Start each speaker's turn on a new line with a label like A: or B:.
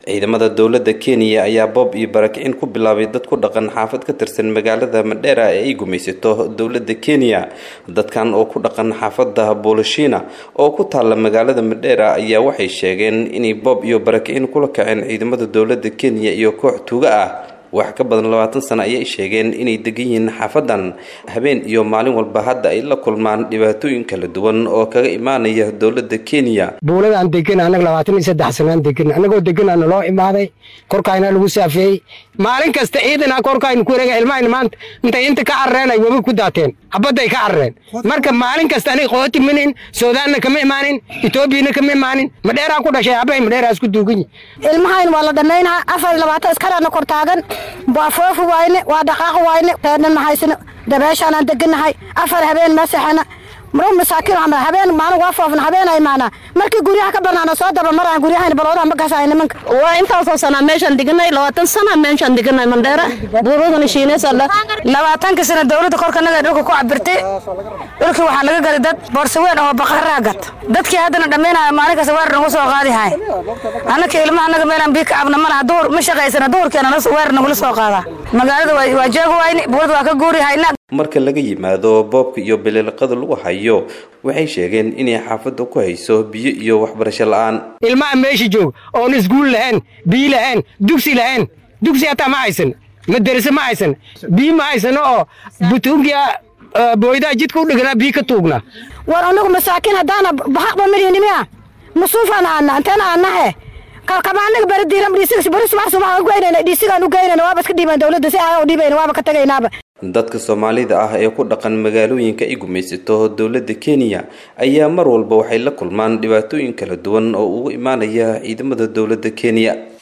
A: ciidamada dowladda kenya ayaa boob iyo barakicin ku bilaabay dad ku dhaqan xaafad ka tirsan magaalada madheera ee ay gumaysato dowladda kenya dadkan oo ku dhaqan xaafada boolishina oo ku taalla magaalada madheera ayaa waxay sheegeen inay boob iyo barakicin kula kaceen ciidamada dowladda kenya iyo koox tuuga ah wax ka badan labaatan sano ayay sheegeen inay degan yihiin xaafadan habeen iyo maalin walba hadda ay la kulmaan dhibaatooyin kala duwan oo kaga imaanaya dowladda kenya
B: buuladaan degan annaga labaatan iyo saddex sanaan degan annagoo deganaa naloo imaaday korkaayna lagu saafeeyey maalin kasta ciidana korkaaynu ku wareega ilmahayna maanta intay inta ka carareen ay webi ku daateen xabadday ka carareen marka maalin kasta aniga qooti minin suudaanna kama imaanin etoobiyana kama imaanin madheeraan ku dhashay abbay madheeraas ku duugan yihin
C: ilmahayn waa la dhammaynaa afar iyo labaatan iskaraana kor taagan waa foofi wayne waa dhaqaaqi wayne reernan mahaysano dabeeshaanaan degannahay afar habeen masaxana maro masaakiin waxaan habeen maalin waa foofna habeen ay maanaa markii guryaha ka banaana soo daba maraan guryahayna baloodaha ma gasaayo nimanka
D: waa intaasoo sanaa meeshaan deganay labaatan sana meeshaan deganay mandheera buuradana shiineysala
C: labaatanka sana dowladda korkanaga dhulka ku cabirtay dhulkii waxaa naga gaday dad boorsaweyn oo baqaraa gat dadkii haddana dhammaynaya maalin kasta weer nagu soo qaadi hay annaka ilmaha naga meelaan bii ka cabna malaha duhur ma shaqaysana duhurkeena weer nagula soo qaadaa magaalada waa joogi wayne buurada waa ka guuri hayna
A: marka laga yimaado boobka iyo biliilqada lagu hayo waxay sheegeen inay xaafadda ku hayso biyo iyo waxbarasho la-aan
B: ilmaha meesha joog oon iskuul lahayn biyo lahayn dugsi lahayn dugsi hataa ma haysan madarase ma haysan biyo ma haysano oo butuugiya booydaha jidka u dhiganaa biyo ka tuugna
C: war anagu masaakiin haddaana bahaqba midinimiya masuufaan aana antena aanahe kalkamaanaga bari diiran dhisiga bari subax subax u geynayna dhisigaan u geynayna waaba iska dhiibaan dowladda si aa u dhiibayna waaba ka tagaynaaba
A: dadka soomaalida ah ee ku dhaqan magaalooyinka ay gumaysato dowladda kenya ayaa mar walba waxay la kulmaan dhibaatooyin kala duwan oo ugu imaanaya ciidamada dowladda kenya